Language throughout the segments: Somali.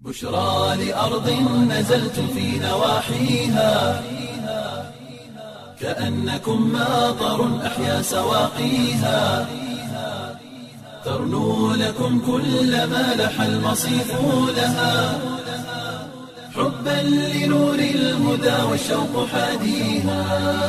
بشرى لأرض نزلت في نواحيها كأنكم ماطر أحيا سواقيها ترنو لكم كل ما لح المصيف لها حبا لنور الهدى والشوق حاديها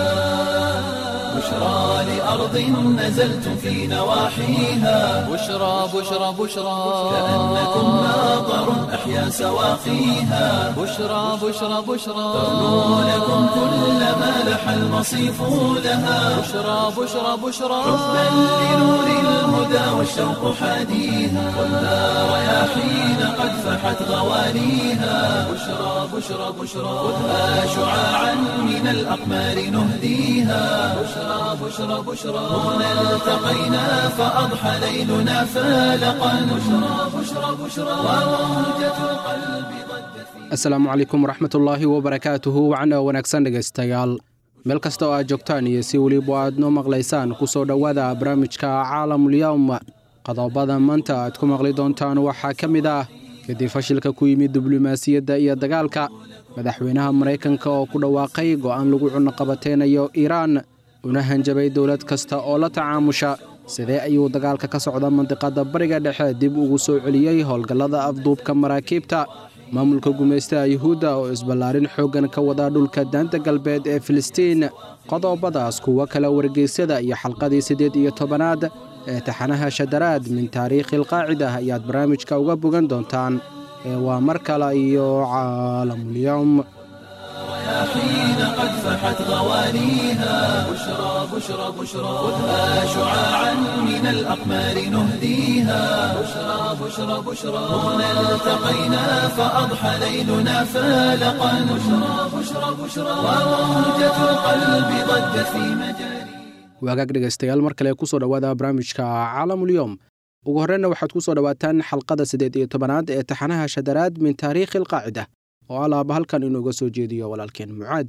بشرى لأرض نزلت في نواحيها بشرى بشرى بشرى كأنكم ماطر أحيا سواقيها بشرى بشرى بشرى ترنو لكم كل ما لح المصيف لها بشرى بشرى بشرى حبا لنور الهدى والشوق حاديها والنار رياحين قد فحت غوانيها بشرى بشرى بشرى خذها شعاعا من الأقمار نهديها بشرى بشرى بشرى هنا التقينا فأضحى ليلنا فالقا بشرى بشرى بشرى وموجة القلب ضجت في asalaamu calaykum waraxmatullaahi wabarakaatuhu wacna wanaagsan dhegaystayaal meel kasta oo aad joogtaan iyo si weliba aad noo maqlaysaan ku soo dhowaada barnaamijka caalamulyowm qodobada maanta aad ku maqli doontaan waxaa ka mid ah kadib fashilka ku yimid diblomaasiyadda iyo dagaalka madaxweynaha maraykanka oo ku dhawaaqay go'aan lagu cunaqabateynayo iiraan una hanjabay dowlad kasta oo la tacaamusha sidee ayuu dagaalka ka socda mandiqadda bariga dhexe dib ugu soo celiyey howlgallada afduubka maraakiibta maamulka gumaystaha yuhuudda oo isballaarin xooggan ka wada dhulka daanta galbeed ee filistiin qodobadaas kuwo kale wargeysyada iyo xalqadii siddeed iyo tobanaad ee taxanaha shadaraad min taariikhi alqaacida ayaad barnaamijka uga bogan doontaan ee waa mar kale iyo caalamulyowm حين قد فحت غوانيها بشرى بشرى بشرى خذها شعاعا من الأقمار نهديها بشرى بشرى بشرى هنا التقينا فأضحى ليلنا فالقا بشرى بشرى بشرى وموجة القلب ضجت في مجاري wagaag dhegaystayaal mar kale kusoo dhowaada barnaamijka caalamulyoom ugu horreynna waxaad ku soo dhowaataan xalqada siddeed iyo tobanaad ee taxanaha shadaraad min taariikhi alqaacida oo alaaba halkan inooga soo jeediyo walaalkeen mucaad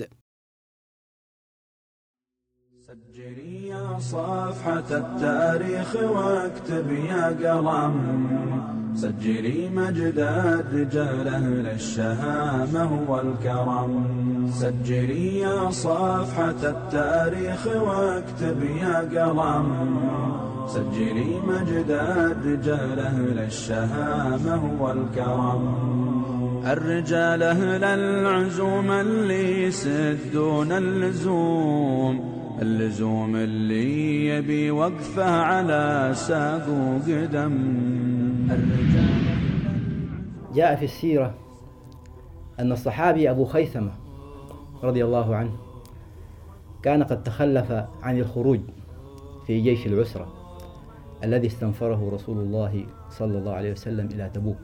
سجلي يا صفحة التاريخ واكتب يا قلم سجلي مجد الرجال أهل الشهامة والكرم سجلي يا صفحة التاريخ واكتب يا قلم سجلي مجد الرجال أهل الشهامة والكرم الرجال أهل العزوم اللي يسدون اللزوم اللزوم اللي يبي وقفه على ساق وقدم الرجال جاء في السيرة أن الصحابي أبو خيثمة رضي الله عنه كان قد تخلف عن الخروج في جيش العسرة الذي استنفره رسول الله صلى الله عليه وسلم إلى تبوك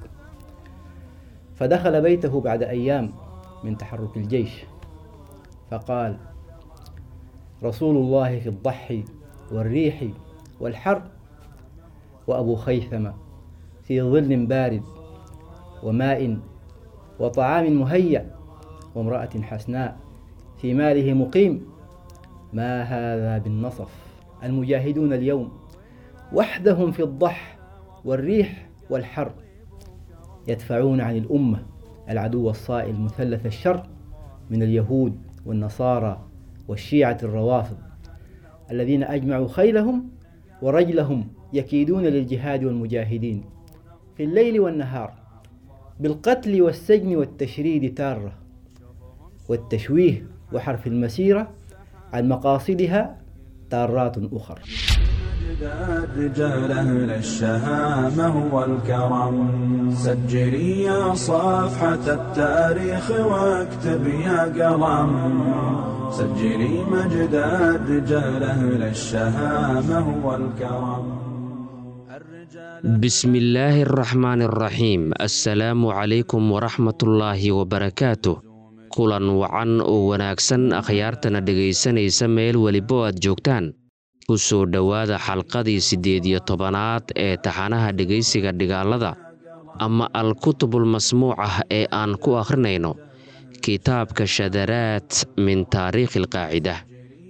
فدخل بيته بعد أيام من تحرك الجيش فقال رسول الله في الضحي والريح والحر وأبو خيثمة في ظل بارد وماء وطعام مهيأ وامرأة حسناء في ماله مقيم ما هذا بالنصف المجاهدون اليوم وحدهم في الضح والريح والحر يدفعون عن الأمة العدو الصائل مثلث الشر من اليهود والنصارى والشيعة الروافض الذين أجمعوا خيلهم ورجلهم يكيدون للجهاد والمجاهدين في الليل والنهار بالقتل والسجن والتشريد تارة والتشويه وحرف المسيرة عن مقاصدها تارات أخر مجد الرجال أهل الشهامة والكرم سجلي يا صفحة التاريخ واكتب يا قلم سجلي مجد الرجال أهل الشهامة والكرم الرجال بسم الله الرحمن الرحيم السلام عليكم ورحمة الله وبركاته kulan wacan oo wanaagsan akhyaartana dhegaysanaysa meel welibo aad joogtaan ku soo dhowaada xalqadii siddeed iyo tobanaad ee taxanaha dhegaysiga dhigaalada ama al-kutubul masmuuc ah ee aan ku akhrinayno kitaabka shadaraad min taariikhi alqaacida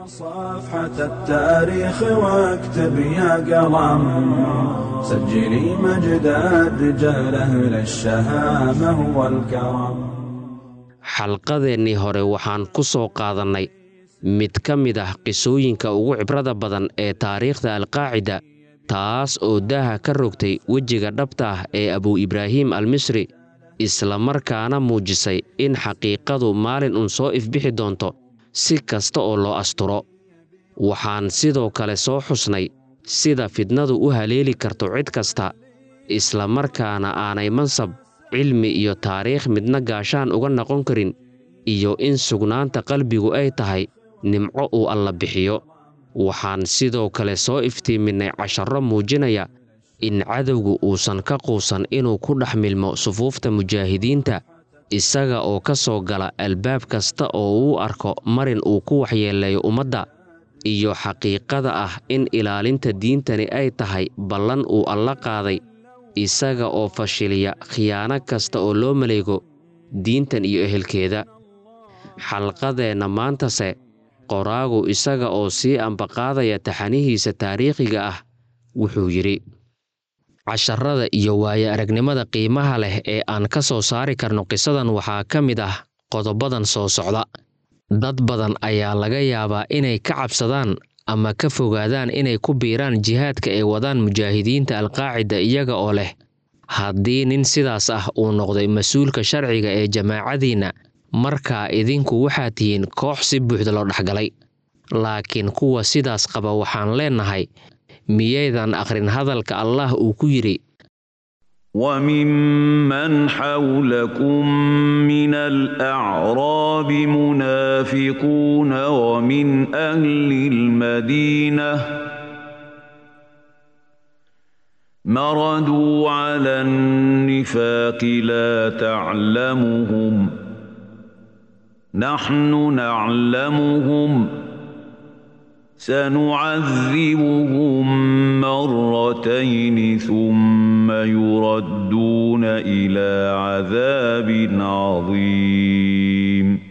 صفحة التاريخ واكتب يا قلم سجلي مجد الرجال أهل الشهامة والكرم xalqadeennii hore waxaan ku soo qaadannay mid ka mid ah qisooyinka ugu cibrada badan ee taariikhda alqaacida taas oo daaha ka rogtay wejiga dhabta ah ee abuu ibraahim almisri isla markaana muujisay in xaqiiqadu maalin uun soo ifbixi doonto si kasta oo loo asturo waxaan sidoo kale soo xusnay sida fidnadu u haleeli karto cid kasta isla markaana aanay mansab cilmi iyo taariikh midna gaashaan uga noqon karin iyo in sugnaanta qalbigu ay tahay nimco uu alla bixiyo waxaan sidoo kale soo iftiiminnay casharro muujinaya in cadowgu uusan ka quusan inuu ku dhex milmo sufuufta mujaahidiinta isaga oo ka soo gala albaab kasta oo uu arko marin uu ku waxyeeleeyo ummadda iyo xaqiiqada ah in ilaalinta diintani ay tahay ballan uu alla qaaday isaga oo fashiliya khiyaano kasta oo loo maleego diintan iyo ehelkeeda xalqadeenna maantase qoraagu isaga oo sii ambaqaadaya taxanihiisa taariikhiga ah wuxuu yidhi casharrada iyo waayo aragnimada qiimaha leh ee aan ka soo saari karno qisadan waxaa ka mid ah qodobadan soo socda dad badan ayaa laga yaabaa inay ka cabsadaan ama ka fogaadaan inay ku biiraan jihaadka ay wadaan mujaahidiinta alqaacida iyaga oo leh haddii nin sidaas ah uu noqday mas-uulka sharciga ee jamaacadiinna markaa idinku waxaad tihiin koox si buuxda loo dhexgalay laakiin kuwa sidaas qaba waxaan leennahay miyaydan akhrin hadalka allah uu ku yidhi وممن حولكم من الأعراب منافقون ومن أهل المدينة مردوا على النفاق لا تعلمهم نحن نعلمهم سنعذبهم مرتين ثم يردون إلى عذاب عظيم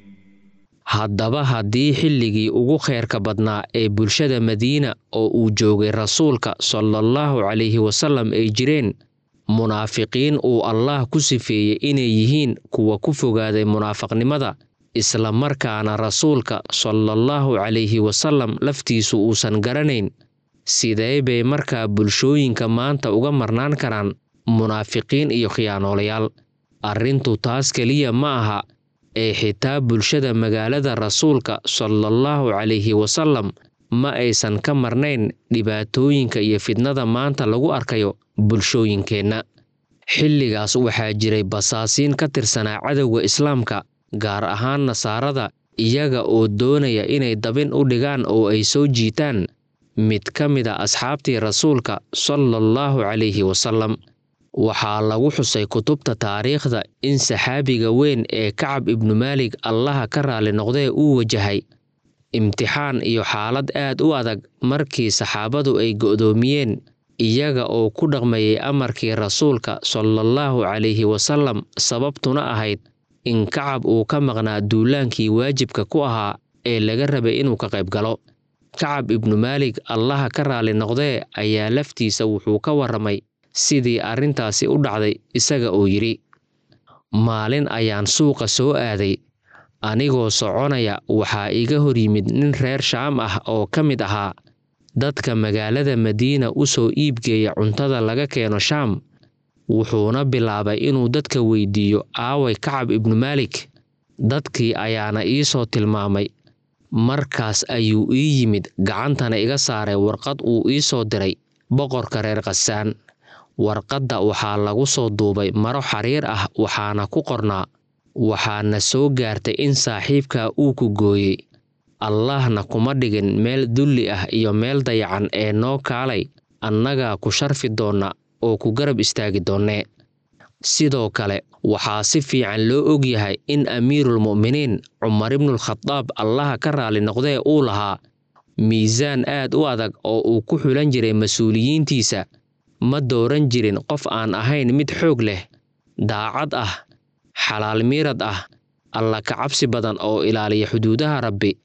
haddaba haddii xilligii ugu khayrka badnaa ee bulshada madiina oo uu joogay rasuulka salaallahu calayhi wasallam ay jireen munaafiqiin uu allaah ku sifeeyey inay yihiin kuwa ku fogaaday munaafaqnimada isla markaana rasuulka salaallahu calayhi wasallam laftiisu uusan garanayn sidee bay markaa bulshooyinka maanta uga marnaan karaan munaafiqiin iyo khiyaanoolayaal arrintu taas keliya ma aha ee xitaa bulshada magaalada rasuulka salaallahu calayhi wasallam ma aysan ka marnayn dhibaatooyinka iyo fidnada maanta lagu arkayo bulshooyinkeenna xilligaas waxaa jiray basaasiin ka tirsanaa cadowga islaamka gaar ahaan nasaarada iyaga oo doonaya inay dabin u dhigaan oo ay soo jiitaan mid ka mid a asxaabtii rasuulka salaallahu calayhi wasallam waxaa lagu xusay kutubta taariikhda in saxaabiga weyn ee kacab ibnu maalig allaha ka raali noqdee uu wajahay imtixaan iyo xaalad aad u adag markii saxaabadu ay go'doomiyeen iyaga oo ku dhaqmayay amarkii rasuulka salaallahu calayhi wasallam sababtuna ahayd in kacab uu ka maqnaa duulaankii waajibka ku ahaa ee laga rabay inuu ka qayb galo kacab ibnu maalig allaha ka raali noqdee ayaa laftiisa wuxuu ka warramay sidii arrintaasi u dhacday isaga oo yidhi maalin ayaan suuqa soo aaday anigoo soconaya waxaa iga hor yimid nin reer shaam ah oo ka mid ahaa dadka magaalada madiina u soo iibgeeya cuntada laga keeno shaam wuxuuna bilaabay inuu dadka weydiiyo aaway kacab ibnu maalik dadkii ayaana ii soo tilmaamay markaas ayuu ii yimid gacantana iga saaray warqad uu ii soo diray boqorka reer khasaan warqadda waxaa lagu soo duubay maro xariir ah waxaana ku qornaa waxaana soo gaartay in saaxiibkaa uu ku gooyey allaahna kuma dhigin meel dulli ah iyo meel dayacan ee noo kaalay annagaa ku sharfi doonna oo ku garab istaagi doonnee sidoo kale waxaa si fiican loo og yahay in amiirulmu'miniin cumar ibnulkhadaab allaha ka raali noqdee uu lahaa miisaan aad u adag oo uu ku xulan jiray mas-uuliyiintiisa ma dooran jirin qof aan ahayn mid xoog leh daacad ah xalaal miirad ah alla ka cabsi badan oo ilaaliya xuduudaha rabbi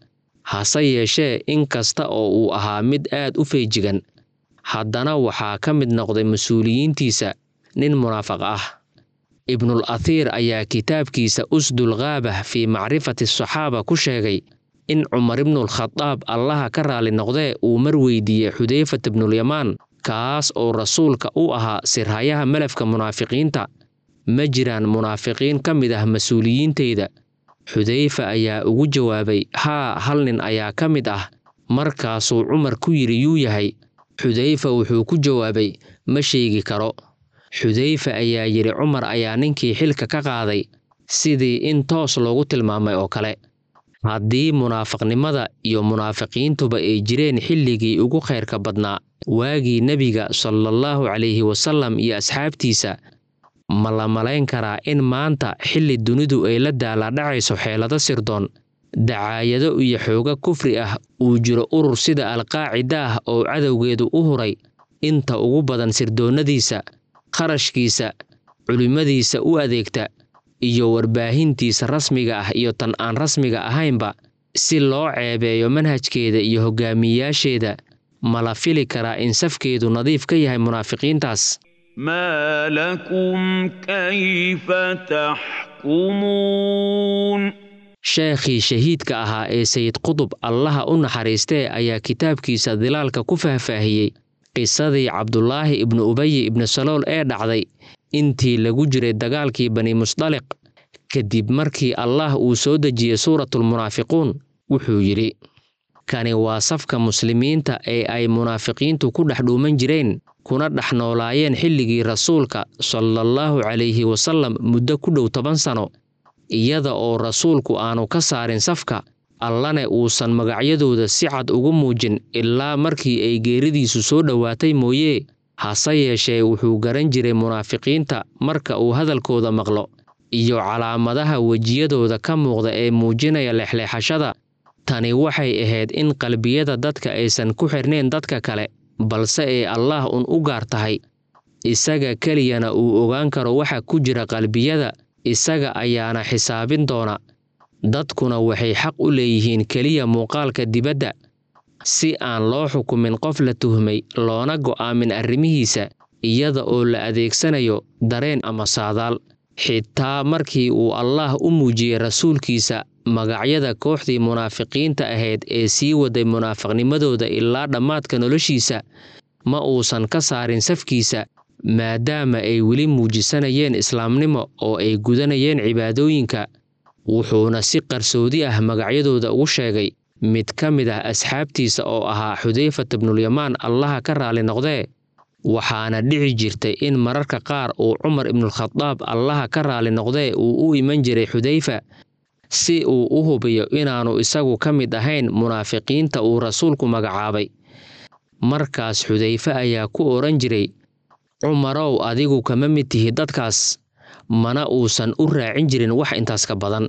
hase yeeshee in kasta oo uu ahaa mid aad u feejigan haddana waxaa ka mid noqday mas-uuliyiintiisa nin munaafaq ah ibnul athiir ayaa kitaabkiisa usdul kaabah fii macrifati asaxaaba ku sheegay in cumar ibnulkhadaab allaha ka raali noqdee uu mar weydiiyey xudeyfat ibnulyamaan kaas oo rasuulka u ahaa sirhayaha malafka munaafiqiinta ma jiraan munaafiqiin ka mid ah mas-uuliyiintayda xudeyfa ayaa ugu jawaabay haa hal nin ayaa ka mid ah markaasuu cumar ku yidhi yuu yahay xudeyfa wuxuu ku jawaabay ma sheegi karo xudeyfa ayaa yidhi cumar ayaa ninkii xilka ka qaaday sidii in toos loogu tilmaamay oo kale haddii munaafiqnimada iyo munaafiqiintuba ay jireen xilligii ugu khayrka badnaa waagii nebiga salaallahu calayhi wasallam iyo asxaabtiisa ma la malayn karaa in maanta xilli dunidu ay la daaladhacayso xeelado sirdoon dacaayado iyo xooga kufri ah uu jiro urur sida alqaacida ah oo cadowgeedu u huray inta ugu badan sirdoonnadiisa kharashkiisa culimmadiisa u adeegta iyo warbaahintiisa rasmiga ah iyo tan aan rasmiga ahaynba si loo ceebeeyo manhajkeeda iyo hogaamiyayaasheeda ma la fili karaa in safkeedu nadiif ka yahay munaafiqiintaas ما لكم كيف تحكمون sheekhii shahiidka ahaa ee sayid qudub allaha u naxariistee ayaa kitaabkiisa dilaalka ku faahfaahiyey qisadii cabdulaahi ibnu ubayi ibnu salool ee dhacday intii lagu jiray dagaalkii bani musdaliq kadib markii allah uu soo dejiyey suuratulmunaafiquun wuxuu yidhi kani waa safka muslimiinta ee ay munaafiqiintu ku dhex dhuuman jireen kuna dhex noolaayeen xilligii rasuulka salaallahu calayhi wasallam muddo ku dhow toban sano iyada oo rasuulku aanu ka saarin safka allane uusan magacyadooda si cad ugu muujin ilaa markii ay geeridiisu soo dhowaatay mooyee hase yeeshee wuxuu garan jiray munaafiqiinta marka uu hadalkooda maqlo iyo calaamadaha wejiyadooda ka muuqda ee muujinaya leexleexashada tani waxay ahayd in qalbiyada dadka aysan ku xirnayn dadka kale balse ay allaah un u gaar tahay isaga keliyana uu ogaan karo waxa ku jira qalbiyada isaga ayaana xisaabin doona dadkuna waxay xaq u leeyihiin keliya muuqaalka dibadda si aan loo xukumin qof la tuhmay loona go'aamin arrimihiisa iyada oo la adeegsanayo dareen ama saadaal xitaa markii uu allaah u muujiyey rasuulkiisa magacyada kooxdii munaafiqiinta ahayd ee sii waday munaafiqnimadooda ilaa dhammaadka noloshiisa ma uusan ka saarin safkiisa maadaama ay weli muujisanayeen islaamnimo oo ay gudanayeen cibaadooyinka wuxuuna si qarsoodi ah magacyadooda ugu sheegay mid ka mid ah asxaabtiisa oo ahaa xudeyfata bnulyamaan allaha ka raali noqdee waxaana dhici jirtay in mararka qaar uu cumar ibnulkhadaab allaha ka raali noqdee uu u iman jiray xudeyfa si uu u hubiyo inaannu isagu ka mid ahayn munaafiqiinta uu rasuulku magacaabay markaas xudeyfe ayaa ku odhan jiray cumarow adigu kama mid tihi dadkaas mana uusan u raacin jirin wax intaas ka badan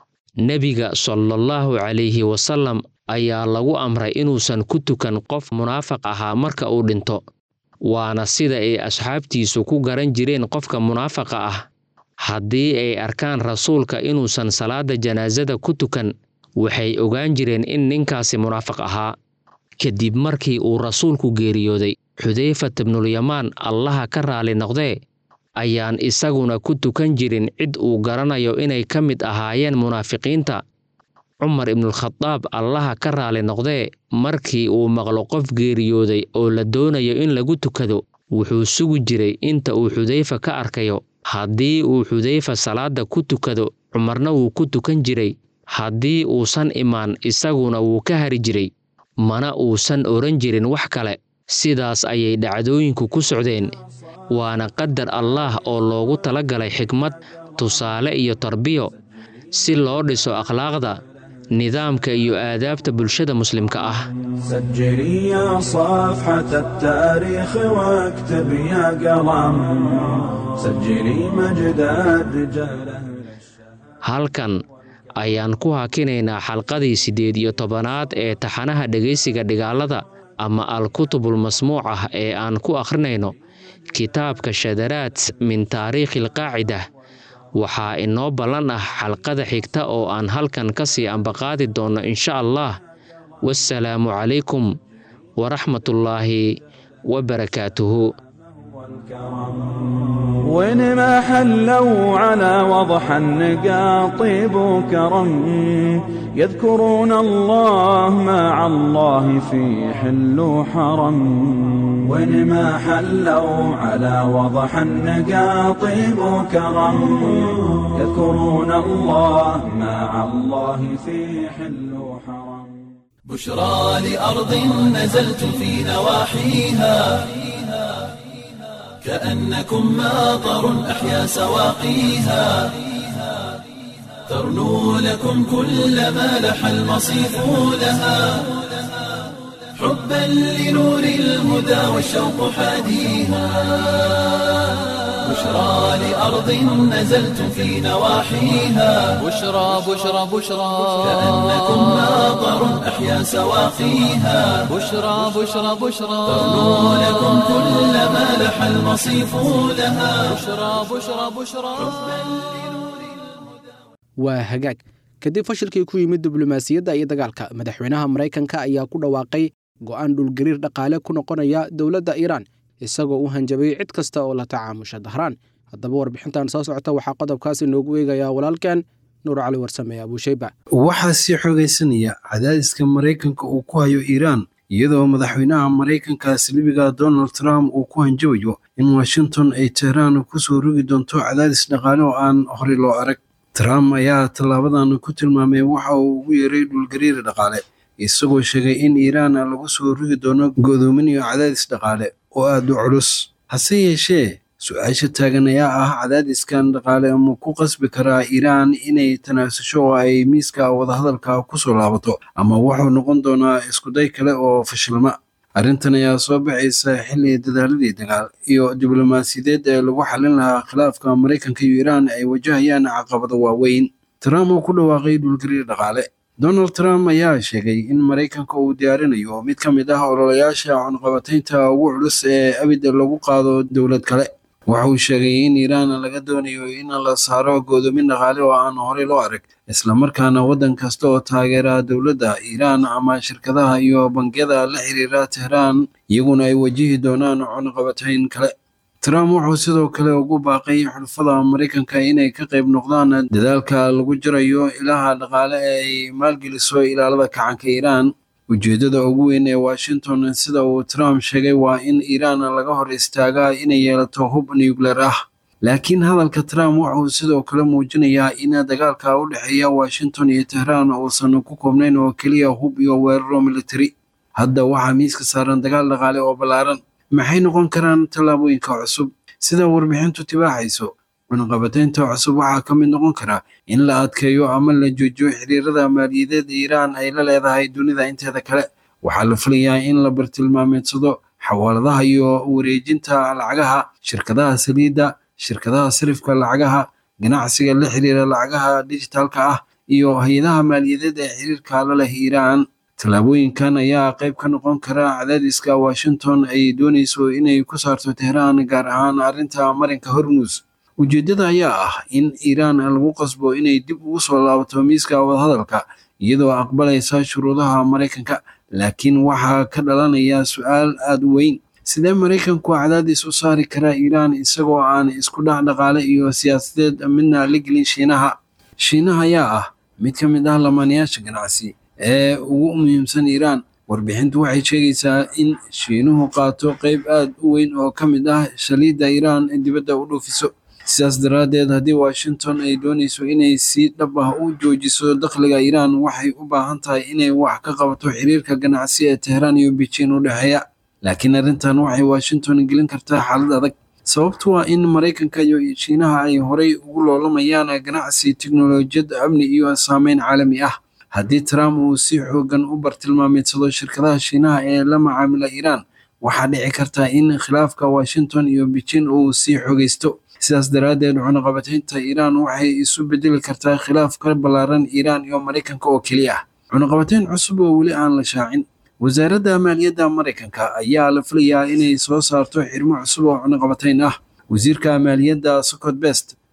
nebiga salaallahu calayhi wasallam ayaa lagu amray inuusan ku tukan qof munaafaq ahaa marka uu dhinto waana sida ay asxaabtiisu ku garan jireen qofka munaafaqa ah haddii ay arkaan rasuulka inuusan salaada janaasada ku tukan waxay ogaan jireen in ninkaasi munaafaq ahaa kadib markii uu rasuulku geeriyooday xudeyfat bnulyamaan allaha ka raali noqdee ayaan isaguna ku tukan jirin cid uu garanayo inay ka mid ahaayeen munaafiqiinta cumar ibnulkhadaab allaha ka raali noqdee markii uu maqlo qof geeriyooday oo la doonayo in lagu tukado wuxuu sugi jiray inta uu xudeyfa ka arkayo haddii uu xudeyfa salaada ku tukado cumarna wuu ku tukan jiray haddii uusan imaan isaguna wuu ka hari jiray mana uusan odhan jirin wax kale sidaas ayay dhacdooyinku ku socdeen waana qadar allaah oo loogu tala galay xikmad tusaale iyo tarbiyo si loo dhiso akhlaaqda nidaamka iyo aadaabta bulshada muslimka ah سجلي يا صفحة التاريخ واكتب يا قلم سجلي مجد الرجال أهل halkan ayaan ku hakinaynaa xalqadii siddeed iyo tobanaad ee taxanaha dhegaysiga dhigaalada ama al-kutubul masmuuc ah ee aan ku akhrinayno kitaabka shadaraad min taariikhi alqaacida waxaa inoo ballan ah xalqada xigta oo aan halkan ka sii ambaqaadi doonno insha allah wassalaamu calaykum waraxmatullaahi wabarakaatuhu وين ما حلوا على وضح النقا طيب وكرم يذكرون الله مع الله في حل وحرم وين ما حلوا على وضح النقا طيب وكرم يذكرون الله مع الله في حل وحرم بشرى لأرض نزلت في نواحيها كأنكم ماطر أحيا سواقيها ترنو لكم كل ما لح المصيف لها حبا لنور الهدى والشوق حاديها بشرى لأرض نزلت في نواحيها بشرى بشرى بشرى كأنكم ماطر أحيا سواقيها بشرى بشرى بشرى ترنو لكم كل ما لح المصيف لها بشرى بشرى بشرى waa hagaag kadib fashilkii ku yimid diblomaasiyadda iyo dagaalka madaxweynaha maraykanka ayaa ku dhawaaqay go'aan dhulgariir dhaqaale ku noqonaya dowladda iiraan isagoo u hanjabay cid kasta oo la tacaamusha dahraan haddaba warbixintan soo socota waxaa qodobkaasi noogu eegayaa walaalkan nuur cali warsame abuushayba waxaa sii xoogaysanaya cadaadiska maraykanka uu ku hayo iiraan iyadoo madaxweynaha maraykanka silibiga donald trump uu ku hanjabayo in washington ay tehraan kusoo rogi doonto cadaadis dhaqaale oo aan horey loo arag trump ayaa tallaabadan ku tilmaamay waxa uu ugu yeeray dhulgariir dhaqaale isagoo sheegay in iiraan lagu soo rogi doono go'doomin iyo cadaadis dhaqaale oo aad u culus hase yeeshee su-aasha taagan ayaa ah cadaadiskan dhaqaale ma ku qasbi karaa iiraan inay tanaasusho oo ay miiska wadahadalka kusoo laabato ama wuxuu noqon doonaa iskuday kale oo fashilma arrintan ayaa soo baxaysa xilli dadaaladii dagaal iyo diblomaasiyadeed ee lagu xallin lahaa khilaafka maraykanka iyo iiraan ay wajahayaan caqabado waaweyn trump oo ku dhawaaqay dhulgariir dhaqaale donald trump ayaa sheegay in maraykanka uu diyaarinayo mid ka mid ah ololayaasha cunqabataynta ugu culus ee abid lagu qaado dowlad kale waxa uu sheegay in iiraan laga doonayo in la saaro go'doomin dhaqaale oo aan horey loo arag islamarkaana waddan kasta oo taageera dowladda iiraan ama shirkadaha iyo bangiyada la xiriira tehraan iyaguna ay wajihi doonaan cunqabatayn kale trump wuxuu sidoo kale ugu baaqay xulfada maraykanka inay ka qayb noqdaan dadaalka lagu jirayo ilaha dhaqaale ee ay maalgeliso ilaalada kacanka iiraan ujeeddada ugu weyn ee washington sida uu trump sheegay waa in iiraan laga hor istaagaa inay yeelato hub nucleer ah laakiin hadalka trump wuxuu sidoo kale muujinayaa in dagaalka u dhexeeya washington iyo tehraan uusan ku koobnayn oo keliya hub iyo weeraro militari hadda waxaa miiska saaran dagaal dhaqaale oo ballaaran maxay noqon karaan tallaabooyinka cusub sida warbixintu tibaaxayso cunaqabataynta cusub waxaa ka mid noqon kara in la adkeeyo ama la joojiyo xiriirada maaliyadeed iiraan ay la leedahay dunida inteeda kale waxaa la filayaa in la bartilmaameedsado xawaaladaha iyo wareejinta lacagaha shirkadaha saliidda shirkadaha sarifka lacagaha ganacsiga la xiriira lacagaha dijitaalka ah iyo hay-adaha maaliyadeed ee xiriirka la leh iiraan tallaabooyinkan ayaa qayb ka noqon kara cadaadiska washington ay doonayso inay ku saarto tehraan gaar ahaan arrinta marinka hormuus ujeeddada ayaa ah in iiraan lagu qasbo inay dib ugu soo laabato miiska wadahadalka iyadoo aqbalaysa shuruudaha maraykanka laakiin waxaa ka dhalanaya su-aal aada u weyn sidee maraykanku cadaadis u saari karaa iiraan isagoo aan isku dhex dhaqaale iyo siyaasadeed midna la gelin shiinaha shiinaha ayaa ah mid ka mid ah lamaanayaasha ganacsi ee ugu muhiimsan iiraan warbixintu waxay sheegaysaa in shiinuhu qaato qayb aad u weyn oo ka mid ah shaliidda iiraan dibadda u dhoofiso sidaas daraaddeed haddii washington ay doonayso inay si dhab ah u joojiso dakhliga iiraan waxay u baahan tahay inay wax ka qabato xiriirka ganacsi ee tehraan iyo beijing u dhexeeya laakiin arrintan waxay washington gelin kartaa xaalad adag sababtu waa in maraykanka iyo shiinaha ay horay ugu loolamayaan ganacsi tiknolojiyad amni iyo saameyn caalami ah haddii trump uu si xoogan u bartilmaameedsado shirkadaha shiinaha ee la macaamila iiraan waxaa dhici karta in khilaafka washington iyo beijing uu sii xoogaysto sidaas daraaddeed cunaqabataynta iiraan waxay isu bedeli kartaa khilaaf ka ballaaran iiraan iyo maraykanka oo keliya ah cunaqabatayn cusub oo weli aan la shaacin wasaaradda maaliyadda maraykanka ayaa la filayaa inay soo saarto xirmo cusub oo cunaqabatayn ah wasiirka maaliyadda scott best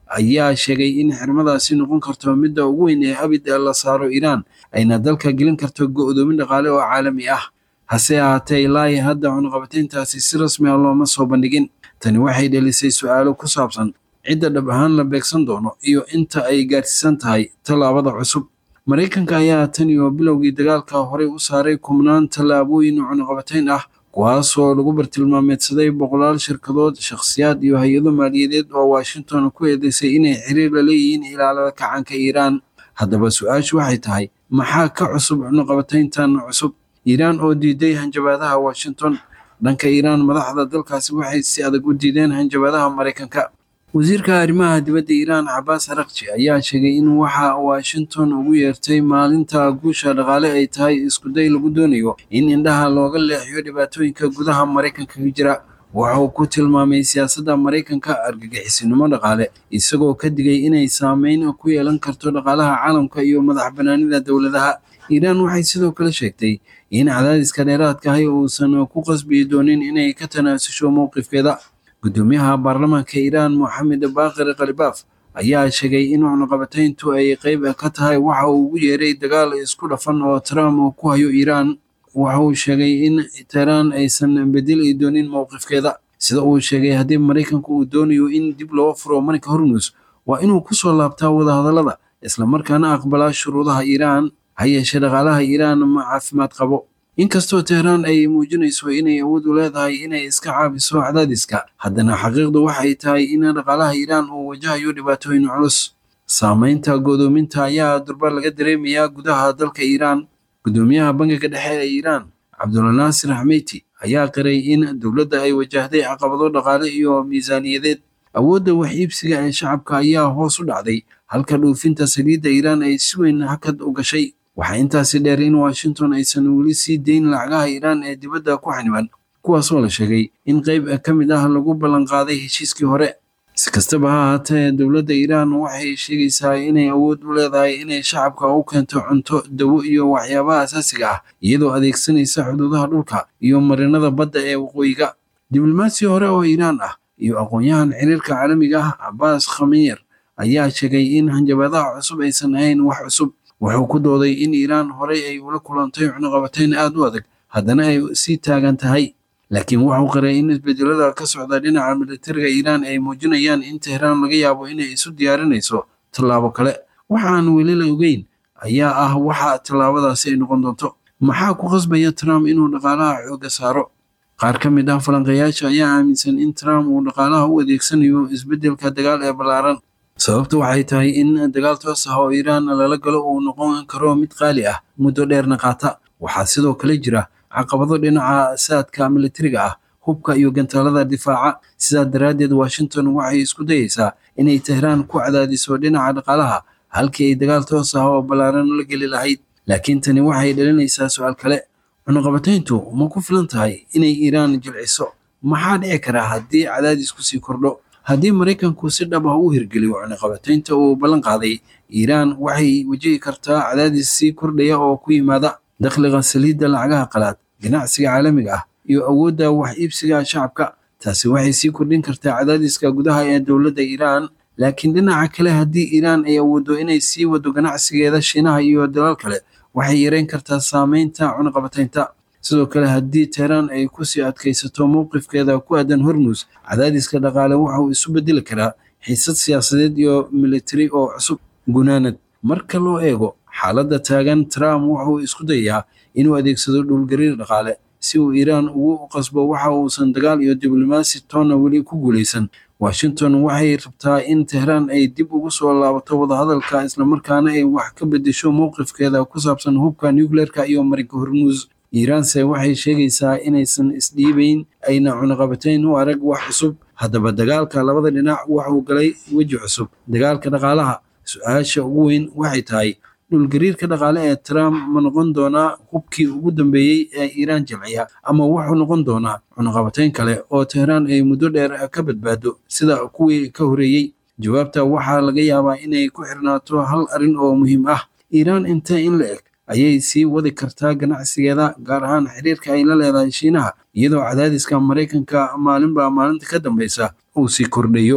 ayaa sheegay in xirmadaasi noqon karto midda ugu weyn ee abid la saaro iiraan ayna dalka gelin karto go'doomin dhaqaale oo caalami ah hase ahaatee ilaahi hadda cunaqabatayntaasi si rasmi ah looma soo bandhigin tani waxay dhelisay su-aalo ku saabsan cidda dhab ahaan la beegsan doono iyo inta ay gaarsiisan tahay tallaabada cusub maraykanka ayaa tan iyo bilowgii dagaalka horey u saaray kumnaan tallaabooyin cunaqabatayn ah kuwaasoo lagu bartilmaameedsaday boqolaal shirkadood shakhsiyaad iyo hay-ado maaliyadeed oo washington ku eedeysay inay xiriir la leeyihiin ilaalada kacanka iiraan haddaba su-aashu waxay tahay maxaa ka cusub cunaqabatayntan cusub iiraan oo diiday hanjabaadaha washington dhanka iiraan madaxda dalkaasi waxay si adag u diideen hanjabaadaha maraykanka wasiirka arrimaha dibadda iiraan cabaas arakji ayaa sheegay in waxa washington ugu yeertay maalinta guusha dhaqaale ay tahay iskuday lagu doonayo in indhaha looga leexiyo dhibaatooyinka gudaha maraykanka ka jira wuxuu ku tilmaamay siyaasadda maraykanka argagixisinimo dhaqaale isagoo ka digay inay saameyn ku yeelan karto dhaqaalaha caalamka iyo madax banaanida dowladaha iiraan waxay sidoo kale sheegtay in cadaadiska dheeraadka ahi uusan ku qasbi doonin inay ka tanaasusho mowqifkeeda gudoomiyaha baarlamaanka iiraan moxamed baaqir khalibaaf ayaa sheegay in cunaqabatayntu ay qayb ka tahay waxa uu ugu yeeray dagaal isku dhafan oo trump uu ku hayo iiraan waxa uu sheegay in teheraan aysan bedeli doonin mowqifkeeda sida uu sheegay haddii maraykanku uu doonayo in dib loo furo marinka hormus waa inuu kusoo laabtaa wadahadallada islamarkaana aqbalaa shuruudaha iiraan ha yeeshee dhaqaalaha iiraan ma caafimaad qabo inkastoo teheraan ay muujinayso inay awood u leedahay inay iska caabiso cadaadiska haddana xaqiiqdu waxay tahay in dhaqaalaha iiraan uu wajahayo dhibaatooyin culus saameynta godoominta ayaa durba laga dareemayaa gudaha dalka iiraan gudoomiyaha bangiga dhexe ee iiraan cabdulanaasir xmeyti ayaa qiray in dowladda ay wajahday caqabado dhaqaale iyo miisaaniyadeed awoodda wax iibsiga ee shacabka ayaa hoos u dhacday halka dhoofinta saliidda iiraan ay si weyn hakad u gashay waxaa intaasi dheer in washington aysan weli sii dayn lacagaha iiraan ee dibadda ku xaniban kuwaasoo la sheegay in qayb ka mid ah lagu ballanqaaday heshiiskii hore si kastaba ha ahaatee dowladda iiraan waxay sheegaysaa inay awood u leedahay inay shacabka u keento cunto dawo iyo waxyaabaha asaasiga ah iyadoo adeegsanaysa xuduudaha dhulka iyo marinada badda ee waqooyiga diblomaasi hore oo iiraan ah iyo aqoon-yahan xiriirka caalamiga ah cabaas khamiir ayaa sheegay in hanjabaadaha cusub aysan ahayn wax cusub wuxuu ku dooday in iiraan horey ay ula kulantay cunaqabatayn aad u adag haddana ay sii taagan tahay laakiin wuxuu qiray in isbedelada ka socda dhinaca militariga iiraan ay muujinayaan in teheraan laga yaabo inay isu diyaarinayso tallaabo kale waxaan weli la ogeyn ayaa ah waxa tallaabadaasi ay noqon doonto maxaa ku qasbaya trump inuu dhaqaalaha xooga saaro qaar ka mid ah falanqeeyaasha ayaa aaminsan in trump uu dhaqaalaha u adeegsanayo isbedelka dagaal ee ballaaran sababtu waxay tahay in dagaal toos ah oo iiraan lala galo uu noqon karo mid qaali ah muddo dheerna qaata waxaa sidoo kale jira caqabado dhinaca saadka militariga ah hubka iyo gantaalada difaaca sidaa daraaddeed washington waxay isku dayeysaa inay tehraan ku cadaadiso dhinaca dhaqaalaha halkii ay dagaal toos ah oo ballaaran la geli lahayd laakiin tani waxay dhalinaysaa su-aal kale cunaqabatayntu ma ku filan tahay inay iiraan jilciso maxaa dhici kara haddii cadaadisku sii kordho haddii maraykanku si dhab ah u hirgeliyo cunaqabataynta uu ballan qaaday iiraan waxay wajihi kartaa cadaadis sii kordhaya oo ku yimaada dakhliga saliidda lacagaha qalaad ganacsiga caalamiga ah iyo awoodda wax iibsiga shacabka taasi waxay sii kordhin kartaa cadaadiska gudaha ee dowladda iiraan laakiin dhinaca kale haddii iiraan ay awooddo inay sii wado ganacsigeeda shiinaha iyo dalal kale waxay yareyn kartaa saameynta cunaqabataynta sidoo kale haddii teheraan ay kusii adkaysato mowqifkeeda ku aadan hormus cadaadiska dhaqaale wuxuu isu bedeli karaa xiisad siyaasadeed iyo militari oo cusub gunaanad marka loo eego xaaladda taagan trump wuxuu isku dayayaa inuu adeegsado dhulgariir dhaqaale si uu iiraan ugu qasbo waxa uusan dagaal iyo diblomaasi toonna weli ku guulaysan washington waxay rabtaa in teheraan ay dib ugu soo laabato wadahadalka islamarkaana ay wax ka bedesho mowqifkeeda ku saabsan hubka nucleerka iyo marinka hormuus iiraanse waxay sheegaysaa inaysan isdhiibayn ayna cunaqabatayn u arag wax cusub haddaba dagaalka labada dhinac waxuu galay weji cusub dagaalka dhaqaalaha su-aasha ugu weyn waxay tahay dhulgariirka dhaqaale ee trump ma noqon doonaa hubkii ugu dambeeyey ee iiraan jilciya ama wuxuu noqon doonaa cunaqabatayn kale oo teheraan ay muddo dheer ka badbaado sida kuwii ka horeeyey jawaabta waxaa laga yaabaa inay ku xirnaato hal arrin oo muhiim ah iiraan intee in la eg ayay sii wadi kartaa ganacsigeeda gaar ahaan xiriirka ay la leedahay shiinaha iyadoo cadaadiska maraykanka maalinba maalinta ka dambeysa uu sii kordhayo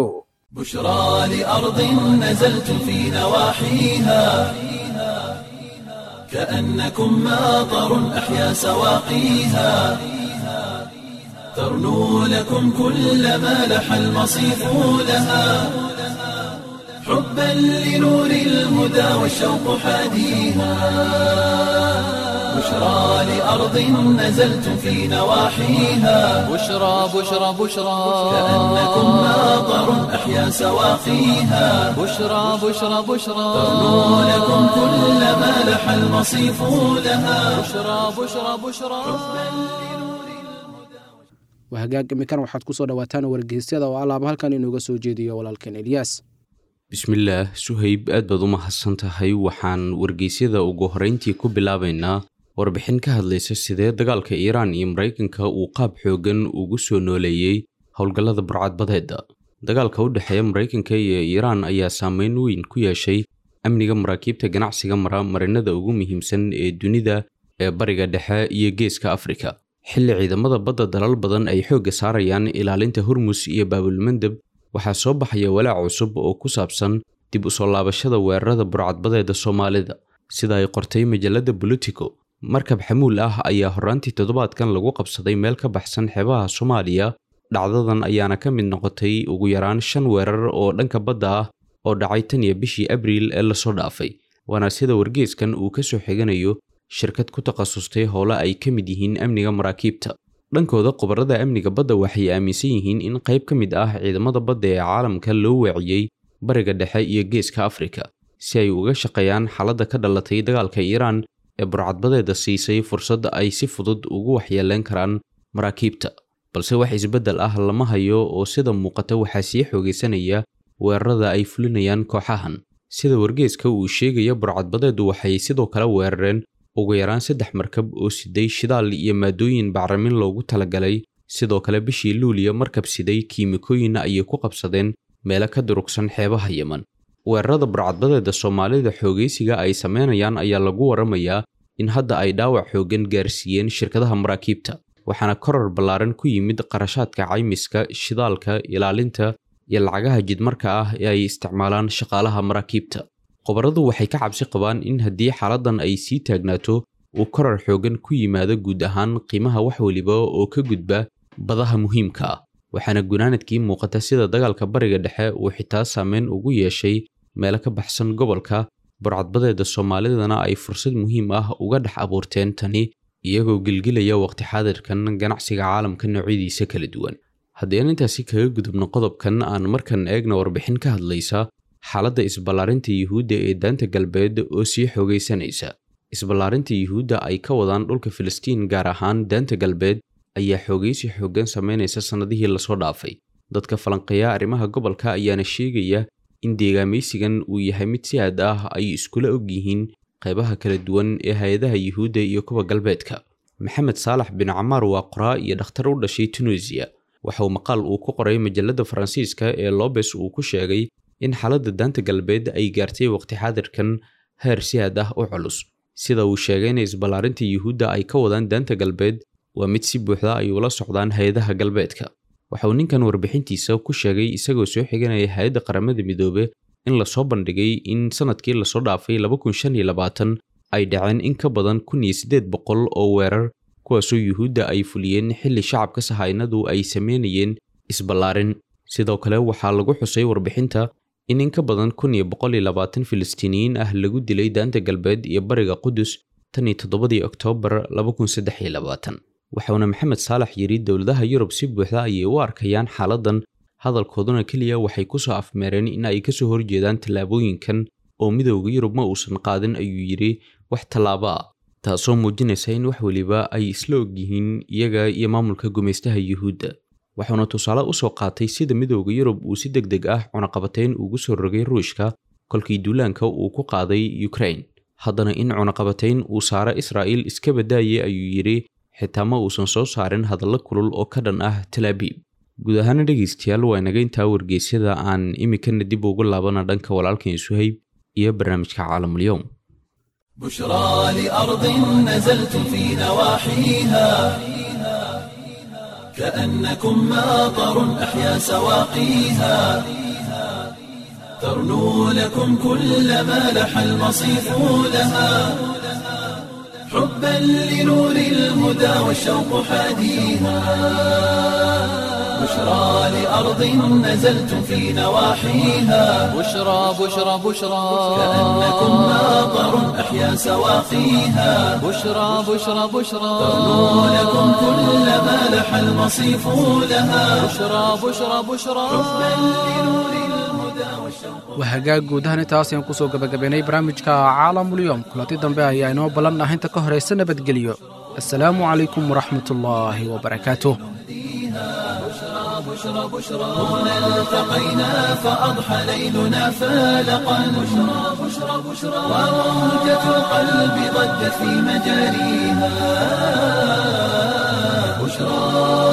بشرى لأرض نزلتم في نواحيها كأنكم ماطر أحيا سواقيها ترنو لكم كل ما لح المصيف لها حبا لنور الهدى والشوق حاديها بشرى لأرض نزلتم في نواحيها بشرى بشرى بشرى كأنكم ماطر أحيا سواقيها بشرى بشرى بشرى ترنو لكم كل ما لح المصيف لها بشرى بشرى بشرى waa hagaag imikan waxaad ku soo dhowaataan wargeysyada oo alaaba halkan inuuga soo jeediyo walaalkan elyaas bismillaah suhayb aad baad u mahadsan tahay waxaan wargeysyada ugu horrayntii ku bilaabaynaa warbixin ka hadlaysa sidee dagaalka iiraan iyo maraykanka uu qaab xooggan ugu soo nooleeyey howlgallada burcadbadeedda dagaalka u dhexeeya maraykanka iyo iiraan ayaa saameyn weyn ku yeeshay amniga maraakiibta ganacsiga mara marinada ugu muhiimsan ee dunida ee bariga dhexe iyo geeska afrika xilli ciidamada badda dalal badan ay xoogga saarayaan ilaalinta hormus iyo baabulmandeb waxaa soo baxaya walaac cusub oo ku saabsan dib u soo laabashada weerarada burcadbadeeda soomaalida sida ay qortay majalada bolitico markab xamuul ah ayaa horraantii toddobaadkan lagu qabsaday meel ka baxsan xeebaha soomaaliya dhacdadan ayaana ka mid noqotay ugu yaraan shan weerar oo dhanka badda ah oo dhacay tan iyo bishii abriil ee lasoo dhaafay waana sida wargeeskan uu ka soo xiganayo shirkad ku takhasustay howle ay ka mid yihiin amniga maraakiibta dhankooda khubarada amniga badda waxay aaminsan yihiin in qayb ka mid ah ciidamada badda ee caalamka loo weeciyey bariga dhexe iyo geeska afrika si ay uga shaqeeyaan xaaladda ka dhalatay dagaalka iiraan ee burcadbadeeda siisay fursad ay si fudud ugu waxyeeleen karaan maraakiibta balse wax isbeddel ah lama hayo oo sida muuqata waxaa sii xoogaysanaya weerarada ay fulinayaan kooxahan sida wargeeska uu sheegaya burcadbadeedu waxay sidoo kale weerareen ugu yaraan saddex markab oo siday shidaal iyo maadooyin bacrimin loogu talagalay sidoo kale bishii luuliya markab siday kiimikooyin ayay ku qabsadeen meelo ka durugsan xeebaha yeman weerarada burcadbadeeda soomaalida xoogaysiga ay sameynayaan ayaa lagu waramayaa in hadda ay dhaawac xooggan gaarsiiyeen shirkadaha maraakiibta waxaana korar ballaaran ku yimid qarashaadka caymiska shidaalka ilaalinta iyo lacagaha jidmarka ah ee ay isticmaalaan shaqaalaha maraakiibta khubaradu waxay ka cabsi qabaan in haddii xaaladdan ay sii taagnaato uu korar xooggan ku yimaado guud ahaan qiimaha wax weliba oo ka gudba badaha muhiimka ah waxaana gunaanadkii muuqata sida dagaalka bariga dhexe uu xitaa saameyn ugu yeeshay meelo ka baxsan gobolka burcadbadeeda soomaalidana ay fursad muhiim ah uga dhex abuurteen tani iyagoo gilgilaya waqti xaadirkan ganacsiga caalamka noocyadiisa kala duwan haddii aan intaasi kaga gudubno qodobkan aan markan eegna warbixin ka hadlaysa xaaladda isballaarinta yuhuudda ee daanta galbeed oo sii xoogaysanaysa isballaarinta yuhuudda ay ka wadaan dhulka filistiin gaar ahaan daanta galbeed ayaa xoogaysi xooggan samaynaysa sannadihii lasoo dhaafay dadka falanqeeya arrimaha gobolka ayaana sheegaya in deegaamaysigan uu yahay mid si aad ah ay iskula og yihiin qaybaha kala duwan ee hay-adaha yuhuudda iyo kuwa galbeedka maxamed saalax bin camaar waa qoraa iyo dhakhtar u dhashay tunisiya waxa uu maqaal uu ku qoray majalada faransiiska ee lobes uu ku sheegay in xaaladda daanta galbeed ay gaartay waqti xaadirkan heer si aad ah u culus sida uu sheegay in isballaarinta yuhuudda ay ka wadaan daanta galbeed waa mid si buuxda ay ula socdaan hay-adaha galbeedka waxa uu ninkan warbixintiisa ku sheegay isagoo soo xiganaya hay-adda qaramada midoobe in lasoo bandhigay in sanadkii lasoo dhaafay ay dhaceen in ka badan kun iyo siddeed boqol oo weerar kuwaasoo yuhuudda ay fuliyeen xilli shacabka sahaynadu ay sameynayeen isballaarin sidoo kale waxaa lagu xusay warbixinta in in ka badan kun iyo boqol iyo labaatan filistiiniyiin ah lagu dilay daanta galbeed iyo bariga qudus tan iyo toddobadii oktoobar laba kun saddex iyo labaatan waxauna maxamed saalax yidhi dowladaha yurub si buuxda ayay u arkayaan xaaladdan hadalkooduna keliya waxay ku soo afmeereen in ay ka soo horjeedaan tallaabooyinkan oo midowda yurub ma uusan qaadin ayuu yidhi wax tallaabo ah taasoo muujinaysa in wax weliba ay isla og yihiin iyaga iyo maamulka gumaystaha yuhuudda wuxuuna tusaale u soo qaatay sida midowda yurub uu si deg deg ah cunaqabatayn ugu soo rogay ruushka kolkii duulaanka uu ku qaaday ukrain haddana in cunaqabatayn uu saaro israa'iil iska badaayay ayuu yidhi xitaa ma uusan soo saarin hadallo kulul oo ka dhan ah talaabiib guud ahaana dhegaystayaal waa inaga intaa wargeysyada aan iminkana dib ugu laabana dhanka walaalkan suhayb iyo barnaamijka caalamulyoom بشرى لأرض نزلت في نواحيها كأنكم ماطر أحيا سواقيها ترنو لكم كل ما لح المصيف لها حبا لنور الهدى والشوق حاديها بشرى لأرض نزلتم في نواحيها بشرى بشرى بشرى كأنكم ماطر أحيا سواقيها بشرى بشرى بشرى ترنو لكم كل ما لح المصيف لها بشرى بشرى بشرى waa hagaag guud ahaan intaas ayaan kusoo gabagabaynay barnaamijka caalamulyoom kulanti dambe ayaa inoo ballan ah inta ka horaysa nabadgelyo assalaamu calaykum waraxmatullaahi wabarakaatuh التقينا فأضحى ليلنا فالقا بشرى بشرى بشرى وموجة القلب ضجت في مجاريها بشرى